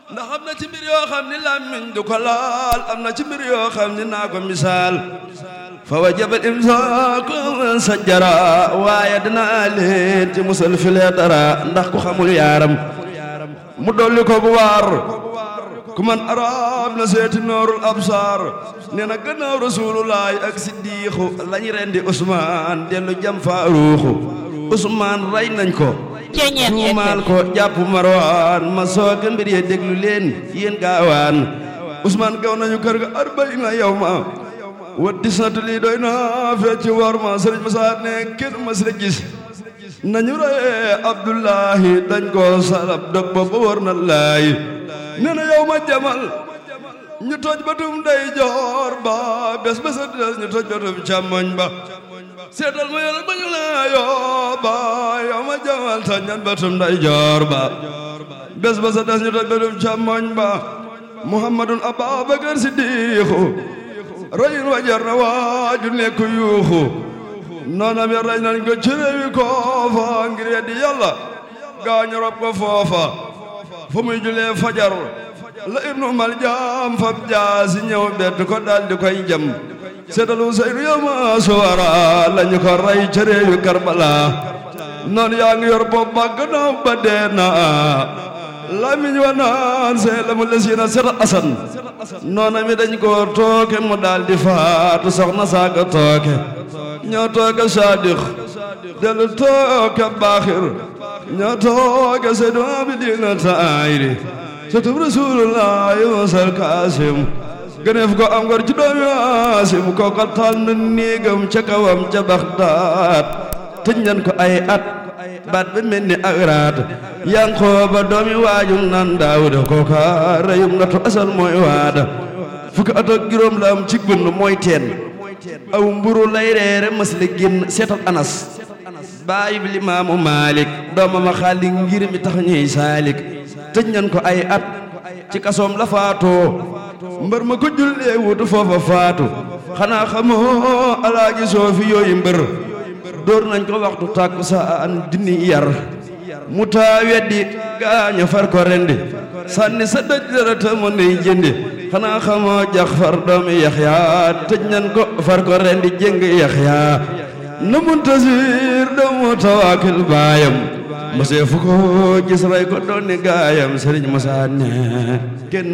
ndax am na ci mbir yoo xam ni làmmiñ du ko laal am na ci mbir yoo xam ni naa ko misaal fa wajaba imsaaku sajjara waaye dinaa leen ci musal filee dara ndax ku xamul yaaram mu dolli ko bu waar ku man arab na seeti noorul absar nee na gannaaw rasulullahi ak siddiixu lañ rendi Usmaan dellu jam faaruuxu Usmaan rey nañ ko tuumaal ko jàpp marwaan ma sooga mbir ye déglu leen yéen gaawaan Usmaan gaw nañu kër ga arbaina yawma wa disnatu lii doy na fee ci war ma sëriñ Musaa ne kenn mas la gis nañu reye Abdullahi dañ ko salab dog ba ba war na laay nee na yow ma jamal ñu toj batum day joor ba bés bés a des ñu toj batum càmmoñ ba seetal ma yàlla ba ñu laa yoo ba yow ma jamal toj ñan batum day joor ba bés bés a des ñu toj batum càmmoñ ba muhammadun ababakar siddiixu rayin wa jar na waaju nekk yuuxu noonam ya rey nañ ko ci réewi koofa ngir yeddi yàlla gaañu rob ko foofa fu muy julee fajar la ibnu mal jaam fab jaasi ñëw bett ko daal di koy jam seetalu seyru yama suwara lañu ko rey ca réewi karbala noon yaa ngi yor bopp ba gannaaw ba dee na lamiñ wa naan see la mu lesiina seta asan noona mi dañ ko tooke mu daal di faatu soxna saaka tooke ñoo tooke saadix dellu tooke baaxir ñoo tooke seydu abidina taayri satub rasulullahi wasal kaasim gëneef ko am ngor ci doomi waasim ko ko tànn néegam ca kawam ca baxdaat tëj nañ ko ay at baat ba mel ni ak raat yankooba doomi waajum nan daawuda kooka reyum natu asal mooy waada fukki at ak juróom la am ci bënn mooy teen aw mburu lay reere mas la génn seetal anas baayu bi limaamu maalik doomama xaali ngir mi tax ñuy saalik tëj nañ ko ay at ci kasoom la faatoo mbër ma ko jullee wutu foofa faatu xanaa xamoo alaaji soofi yooyu mbër dóor nañ ko waxtu tàkku saan dini yar mu taa weddi gaañu far ko rendi sànni sa dëj dërëta mu ney jëndi xanaa xamoo jax far doomi yaxya tëj nañ ko far ko rendi jëng yaxya nu muntasir doomu tawaakil baayam mosee fu ko gis ray ko doon ni gaayam sëriñ Musaa ne kenn